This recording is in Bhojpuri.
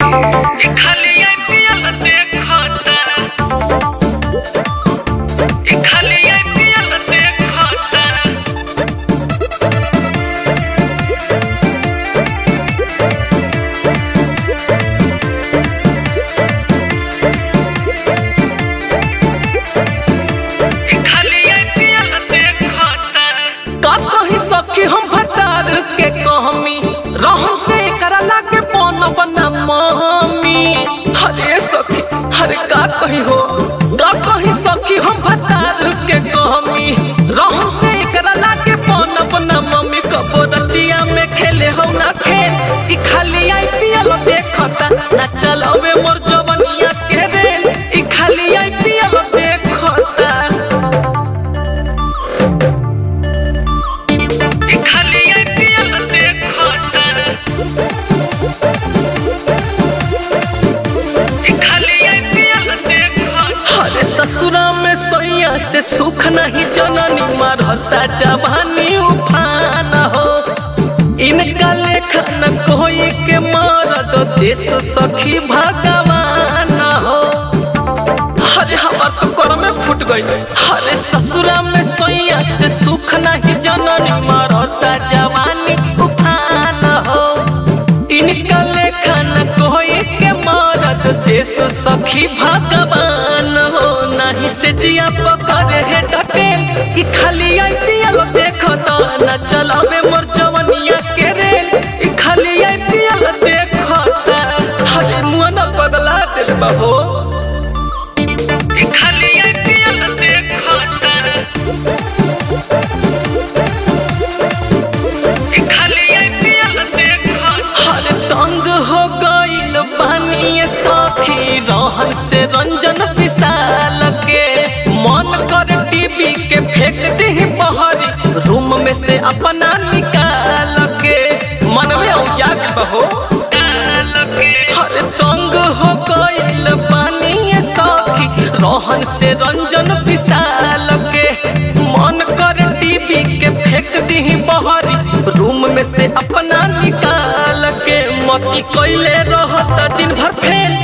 खाली आईपीएल देखता ई खाली आईपीएल देखता ई खाली आईपीएल देखता का कही सखी हम भतार के कहमी रहम से करा लागे पौन बना मम्मी हरे सखी हरे का कही हो का कही सखी हम भतार के कहमी रहम से करा लागे पौन बना मम्मी कबोदतिया में खेले हो ना खेल ई खाली आईपीएल देखता ना चलावे मोर जवनिया के रेल ई खाली आईपीएल देखता ई खाली आईपीएल देखता ई खाली आईपीएल देखता अरे ससुरा में सोया से सुख नहीं जननी मरता जवानी उफान हो इनका लेखन कोई के मरद देश सखी भगवान हो अरे हमार तो कर में फूट गई अरे ससुरा में सोया से सुख नहीं जननी मरता जवानी उफान हो इनका लेखन कोई के मरद देश सखी भगवान हो नहीं से जिया पकड़े है डटेल ई खाली आईपीएल देखो तो न चलावे मोर जवनिया के रेल ई खाली आईपीएल देखो हरे मुंह न बदला दिल बहो ई खाली आईपीएल देखता ई खाली आईपीएल देखता हर तंग हो गईल पानी सखी रहन से रंजन विशाल के मन कर टीवी के फेंक दे बहरी रूम में से अपना निकाल के मन में औजा के बहो हर तंग हो गईल पानी सखी रहन से रंजन विशाल के मन कर टीवी के फेंक दी बहरी रूम में से अपना निकाल के मती कैले रहता दिन भर फेल